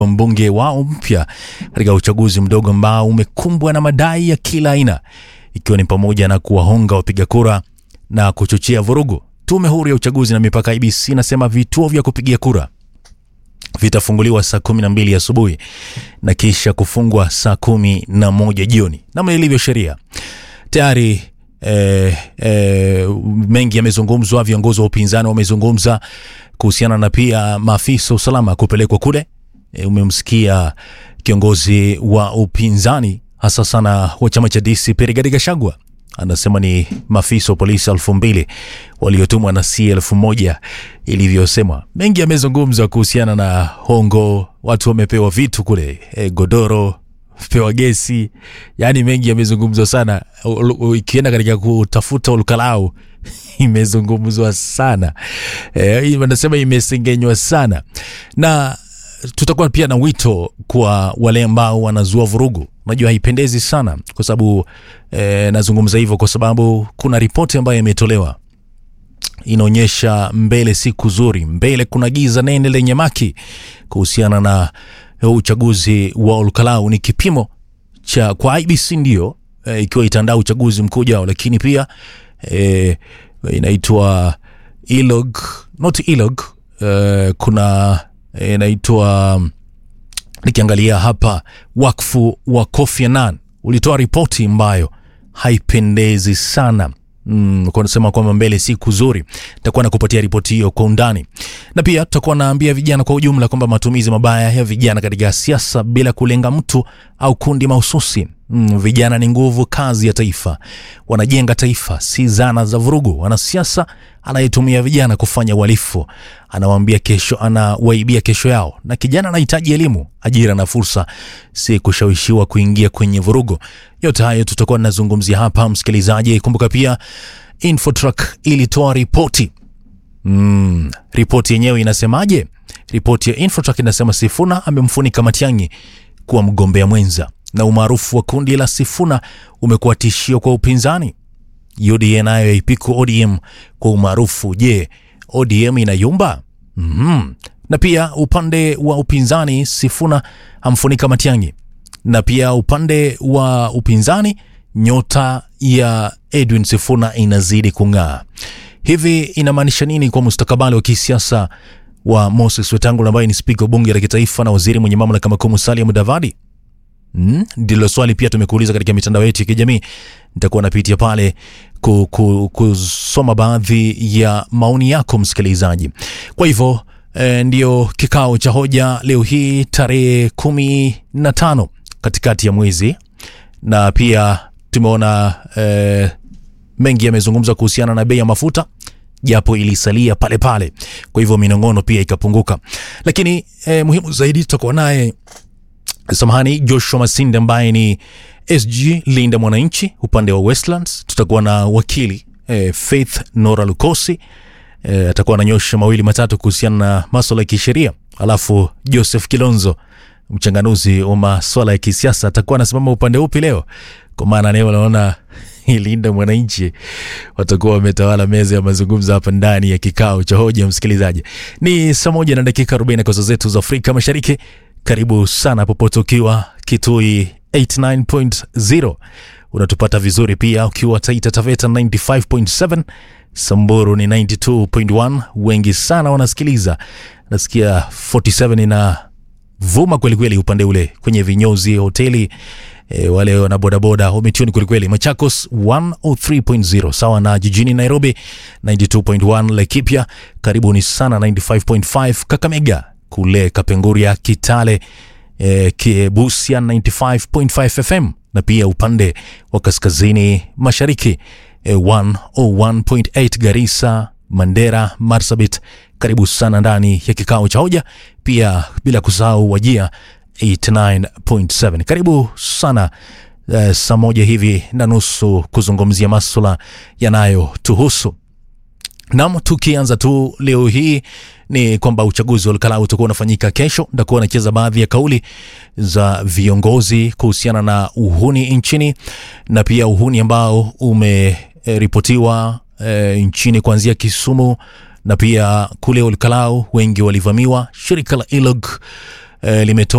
mbunge wao mpya katika uchaguzi mdogo ambao umekumbwa na madai ya kila aina ikiwa ni pamoja na kuwahonga wapiga kura na kuchochea vurugu. Tume huru ya uchaguzi na mipaka IBC inasema vituo vya kupigia kura vitafunguliwa saa kumi na mbili asubuhi na kisha kufungwa saa kumi na moja jioni namna ilivyo sheria. Tayari eh, eh, mengi yamezungumzwa, viongozi wa upinzani wamezungumza kuhusiana na pia maafisa usalama kupelekwa kule. E, umemsikia kiongozi wa upinzani hasa sana wa chama cha DCP Rigathi Gachagua anasema ni maafisa wa polisi elfu mbili waliotumwa na si elfu moja ilivyosema. Mengi yamezungumzwa kuhusiana na hongo, watu wamepewa vitu kule, e, godoro pewa gesi, yaani mengi yamezungumzwa sana. U- u- Ikienda katika kutafuta ulukalau imezungumzwa sana e, wanasema imesengenywa sana na tutakuwa pia na wito kwa wale ambao wanazua vurugu. Unajua haipendezi sana kwa sababu e, nazungumza hivyo kwa sababu kuna ripoti ambayo imetolewa inaonyesha mbele si kuzuri, mbele kuna giza nene lenye maki kuhusiana na uchaguzi wa Olkalau. Ni kipimo cha kwa IBC ndio e, ikiwa itaandaa uchaguzi mkuu ujao, lakini pia e, inaitwa ILOG, not ILOG e, kuna e, inaitwa nikiangalia hapa wakfu wa Kofi Annan ulitoa ripoti ambayo haipendezi sana mm, kunasema kwamba mbele si kuzuri. Takuwa nakupatia ripoti hiyo kwa undani, na pia tutakuwa naambia vijana kwa ujumla kwamba matumizi mabaya ya vijana katika siasa bila kulenga mtu au kundi mahususi. Mm, vijana ni nguvu kazi ya taifa, wanajenga taifa, si zana za vurugu. Wanasiasa anayetumia vijana kufanya uhalifu anawaambia kesho, anawaibia kesho yao, na kijana anahitaji elimu, ajira na fursa, si kushawishiwa kuingia kwenye vurugu. Yote hayo tutakuwa tunazungumzia hapa, msikilizaji. Kumbuka pia Infotrack ilitoa ripoti Mm, ripoti yenyewe inasemaje? Ripoti ya Infotrack inasema Sifuna amemfunika Matiang'i kuwa mgombea mwenza na umaarufu wa kundi la Sifuna umekuwa tishio kwa upinzani. UDA nayo yaipiku ODM kwa umaarufu. Je, ODM inayumba? mm Na pia upande wa upinzani Sifuna amfunika Matiang'i, na pia upande wa upinzani nyota ya Edwin Sifuna inazidi kung'aa. Hivi inamaanisha nini kwa mustakabali wa kisiasa wa Moses Wetangula ambaye ni spika wa bunge la kitaifa na waziri mwenye mamlaka makuu Musalia Mudavadi? Mm, ndilo swali pia tumekuuliza katika mitandao yetu ya kijamii. Nitakuwa napitia pale ku, ku, kusoma baadhi ya maoni yako msikilizaji. Kwa hivyo eh, ndio kikao cha hoja leo hii tarehe kumi na tano katikati ya mwezi, na pia tumeona eh, mengi yamezungumzwa kuhusiana na bei ya mafuta japo ilisalia pale pale, kwa hivyo minong'ono pia ikapunguka, lakini eh, muhimu zaidi tutakuwa naye samahani, Joshua Masinde ambaye ni SG Linda Mwananchi upande wa Westlands. Tutakuwa na wakili eh, Faith Nora Lukosi eh, atakuwa ananyosha mawili matatu kuhusiana na maswala ya kisheria, alafu Joseph Kilonzo mchanganuzi wa maswala ya kisiasa atakuwa anasimama upande upi leo, kwa maana leo naona Linda Mwananchi watakuwa wametawala meza ya mazungumzo hapa ndani ya kikao cha hoja. Msikilizaji, ni saa moja na dakika 40 kwa saa zetu za Afrika Mashariki. Karibu sana popote ukiwa Kitui 89.0 unatupata vizuri pia ukiwa Taita Taveta 95.7, Samburu ni 92.1. Wengi sana wanasikiliza, nasikia 47 ina vuma kwelikweli upande ule kwenye vinyozi hoteli e, wale wana bodaboda wametuni kwelikweli. Machakos 103.0 sawa na jijini Nairobi 92.1, Laikipia karibuni sana 95.5, Kakamega kule Kapenguria, Kitale e, Kiebusia 95.5 FM na pia upande wa kaskazini mashariki e, 101.8 Garissa, Mandera, Marsabit. Karibu sana ndani ya kikao cha hoja, pia bila kusahau Wajia 89.7. Karibu sana uh, saa moja hivi na nusu kuzungumzia maswala yanayotuhusu. Nam, tukianza tu leo hii ni kwamba uchaguzi wa Olkalau utakuwa unafanyika kesho. Nitakuwa nacheza baadhi ya kauli za viongozi kuhusiana na uhuni nchini na pia uhuni ambao umeripotiwa e, nchini kuanzia Kisumu na pia kule Olkalau wengi walivamiwa. Shirika la ILOG eh, limetoa